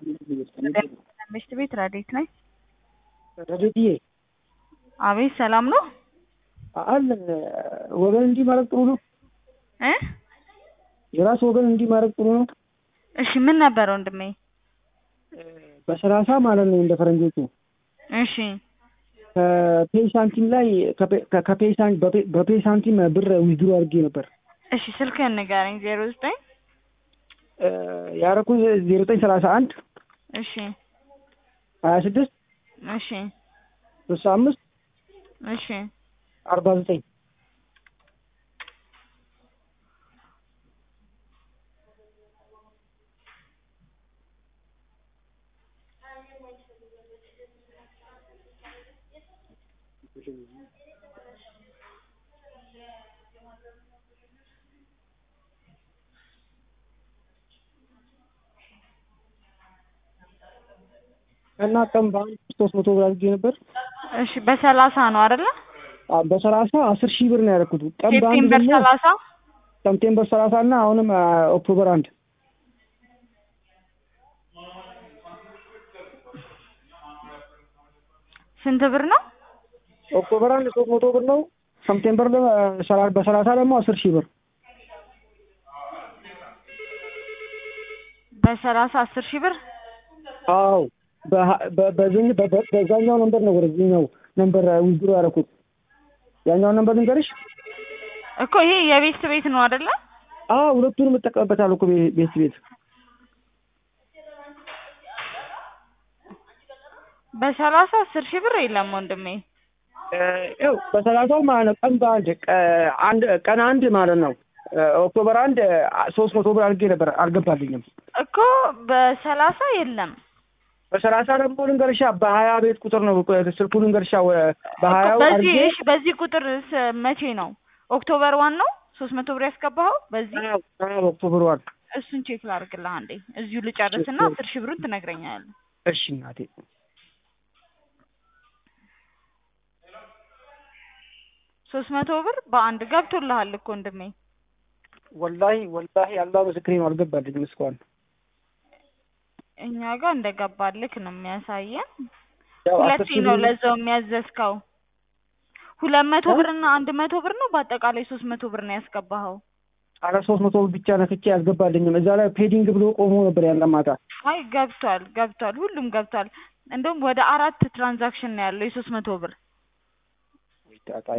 ትምህርት ቤት ረዴት ነኝ። ረዴትዬ አቤት ሰላም ነው አለን። ወገን እንዲህ ማድረግ ጥሩ ነው። እ የራስ ወገን እንዲህ ማድረግ ጥሩ ነው። እሺ ምን ነበር ወንድሜ? በሰላሳ ማለት ነው እንደ ፈረንጆቹ እሺ ከፔይ ሳንቲም ላይ ከፔይ ሳን- በፔ- በፔይ ሳንቲም ብር ዊዝድሮ አድርጌ ነበር እሺ ስልክህን ንገረኝ። ዜሮ ዘጠኝ ያረኩት ዜሮ ዘጠኝ ሰላሳ አንድ እሺ ሀያ ስድስት እሺ ስልሳ አምስት እሺ አርባ ዘጠኝ እና ቀን በአንድ ሶስት መቶ ብር አድርጌ ነበር። እሺ በሰላሳ ነው አይደለ? አ- በሰላሳ አስር ሺህ ብር ነው ያደረኩት። ቀን በአንድ ሴፕቴምበር ደግሞ ሰላሳ ሰፕቴምበር ሰላሳ እና አሁንም አ፣ ኦክቶበር አንድ ስንት ብር ነው? ኦክቶበር አንድ ሶስት መቶ ብር ነው። ሰፕቴምበር ለ- ሰላ- በሰላሳ ደግሞ አስር ሺህ ብር በሰላሳ አስር ሺህ ብር አዎ በሀ- በ- በዚህኝ- በ- በ- በዛኛው ነንበር ነው ወደዚህኛው ነንበር ዊዝድሮ ያደረኩት። ያኛውን ነንበር ልንገርሽ? እኮ ይሄ የቤት ቤት ነው አይደለ? አዎ ሁለቱንም እጠቀምበታለሁ እኮ ቤ- ቤት ቤት በሰላሳ አስር ሺህ ብር የለም ወንድሜ። ይኸው በሰላሳው ማለት ነው ቀን በአንድ ቀ- አንድ ቀን አንድ ማለት ነው ኦክቶበር አንድ ሶስት መቶ ብር አድርጌ ነበር አልገባልኝም። እኮ በሰላሳ የለም በሰላሳ ደግሞ ልንገርሻ በሀያ ቤት ቁጥር ነው ስልኩ ልንገርሻ ወ- በሀያው በዚህ አድርጌ እሺ፣ በዚህ ቁጥር ስ- መቼ ነው? ኦክቶበር ዋን ነው ሶስት መቶ ብር ያስገባኸው በዚህ አዎ፣ አዎ፣ ኦክቶበር ዋን እሱን ቼክ ላድርግልህ አንዴ። እዚሁ ልጨርስና አስር ሺህ ብሩን ትነግረኛለህ። እሺ እናቴ ሶስት መቶ ብር በአንድ ገብቶልሃል እኮ ወንድሜ። ወላሂ ወላሂ አላህ ምስክሬ ነው አልገባልኝም እስካሁን እኛ ጋር እንደገባልክ ነው የሚያሳየን። ያው አስር ሁለቴ ሺህ ነው ብር- ለዛው የሚያዘዝከው። ሁለት መቶ እ? ብር እና አንድ መቶ ብር ነው በአጠቃላይ ሶስት መቶ ብር ነው ያስገባኸው። አረ ሶስት መቶ ብር ብቻ ነክቼ አልገባልኝም እዛ ላይ ፔዲንግ ብሎ ቆሞ ነበር ያለ ማታ አይ ገብቷል ገብቷል፣ ሁሉም ገብቷል። እንደውም ወደ አራት ትራንዛክሽን ነው ያለው የሶስት መቶ ብር ጣጣ